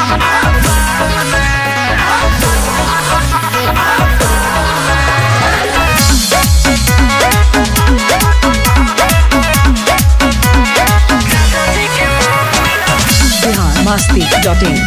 Bihar Masti dot in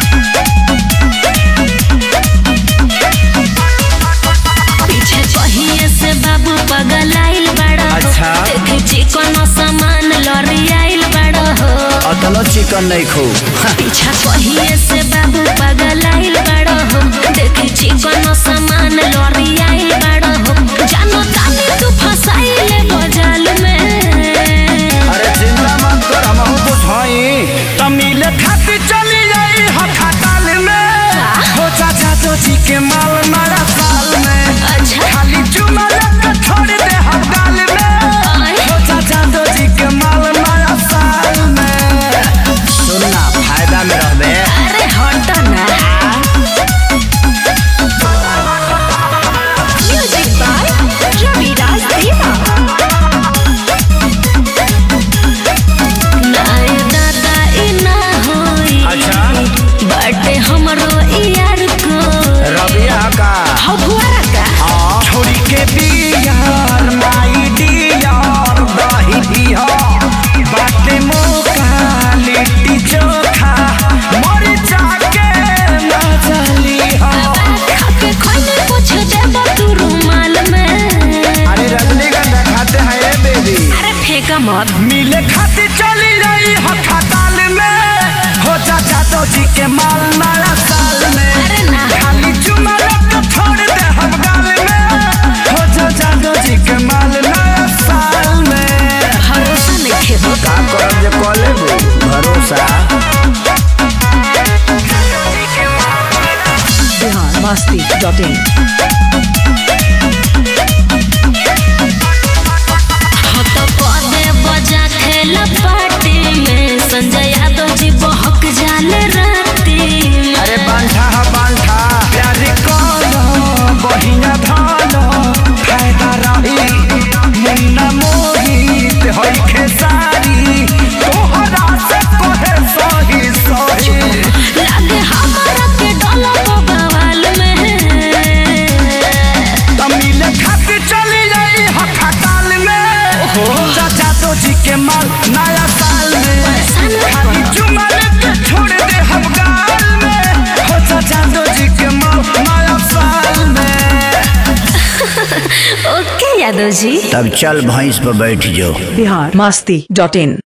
पीछे पहिए से बाबू पगलाइल बड़ा हो अच्छा। देखे चिकन सामान लॉरियाइल बड़ा हो अतलो चिकन नहीं खो पीछा पहिए से बाबू पगलाइल बड़ा हो देखे चिकन सामान लॉरियाइल बड़ा हो जानो तानी तू फसाइले बजाल में अरे चिंता मत कर हम तो छई तमिल खाती चली जाई हठाताल में हो चाचा तो जी के माल मारा साल में अच्छा खाली चुमा लग छोड़ दे हम गाल में आय। हो चाचा तो जी के माल मारा साल में सुनना फायदा में रहबे अरे हट ना म्यूजिक बाय रविराज देवा नाय दादा ई ना होई अच्छा बटे हमरो यार को रबिया का हौ भुआरा का हाँ छोड़ी के बियार माई डियार दही दिया बाटे मौका लिट्टी चोखा मर जाके ना चली खाके खोले कुछ देबो तू रुमाल में अरे रजनीगंधा खाते हैं ये बेबी अरे फेंका मत मिले खाती चली रही हो खटाल में हो चाचा तो जी के माल नया साल में अरे ना खाली चुमा लग छोड़ दे हम गाल में हो चाचा तो जी के माल नया साल में भरोसा नहीं खेबो का करब जे कॉले भरोसा बिहार मस्ती डॉट इन हो तो पदे बजा खेल पार्टी में संजय यादव जी बहक जाले राती में अरे बांठा हा बांठा प्यारी कलो बहिना धालो फायदा रही मुन्ना मोहित होई खेसारी तोहरा से कोहे सही सही लागे हमारा के डोला बवाल में तमिल खाती चली जाई हठाताल में हो चाचा तो जी के माल नया साल में खाली चुमा लेके छोड़ दे हम गाल में हो चाचा तो जी के माल नया साल में ओके यादव जी तब चल भैंस पर बैठ जाओ बिहार मस्ती डॉट इन